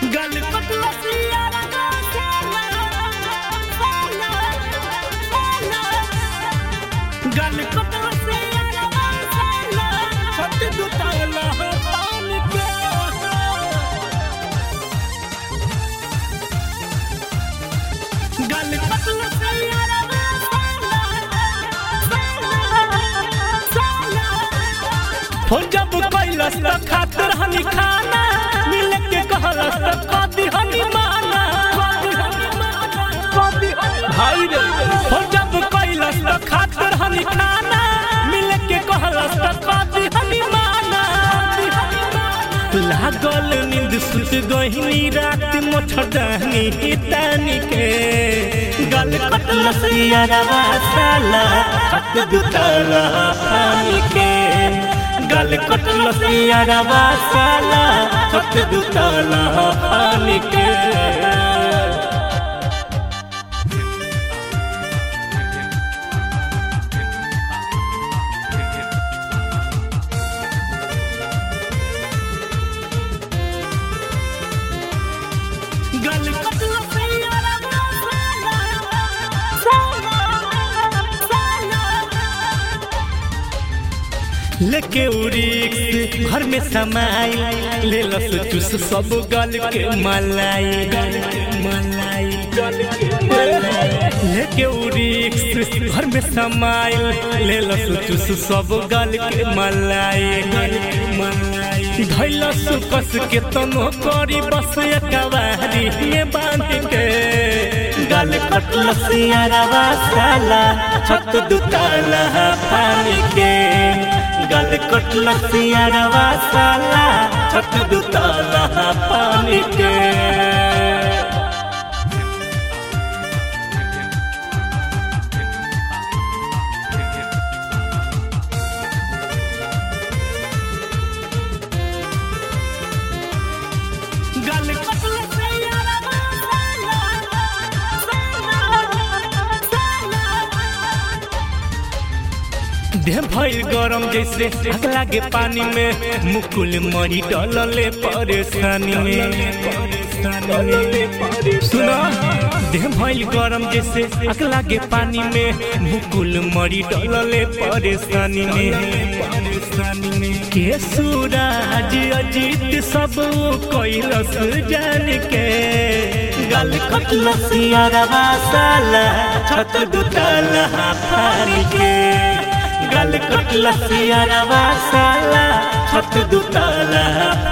गल कटला सियारा का साला साला गल कटला सियारा का साला छत दुताला पान के गल कटला सियारा का साला हो जब कैलस त खातिर हनी खाना मिल के कहलस त कदी हनी माना भाई रे हो जब कैलस त खातिर हनी खाना मिल के कहलस त कदी हनी माना लागल नींद सुत गहिनी रात मोछड़नी तानी के गल कटलस यारवा साला खत दुताला पानी के गल कटलस यारवा साला खत दुताला पानी के गल कटला सियारा का साला साला लेके उड़ीक घर में समाई ले लस चूस सब गल के मलाई गल के मलाई गल के मलाई लेके उड़ीक घर में समाई ले लस चूस सब गल के मलाई गल के मलाई धैलस कस के तनो करी बस एकवारी ये बांध के गल कटलस यारवा साला छत दुताला पानी के गल कटलस यारवा साला छत दुताला पानी के गल कटला सियारा का देह भइल गरम जैसे आग लागे पानी में मुकुल मरी डलले परेशानी में सुनो देह भइल गरम जैसे आग लागे पानी में मुकुल मरी डलले परेशानी में परेशानी में के सूरज अजीत सब कैलस जान के गल कटलस यारवा साला छत दुताला फारी के गल कटलस यारवा साला छत दुताला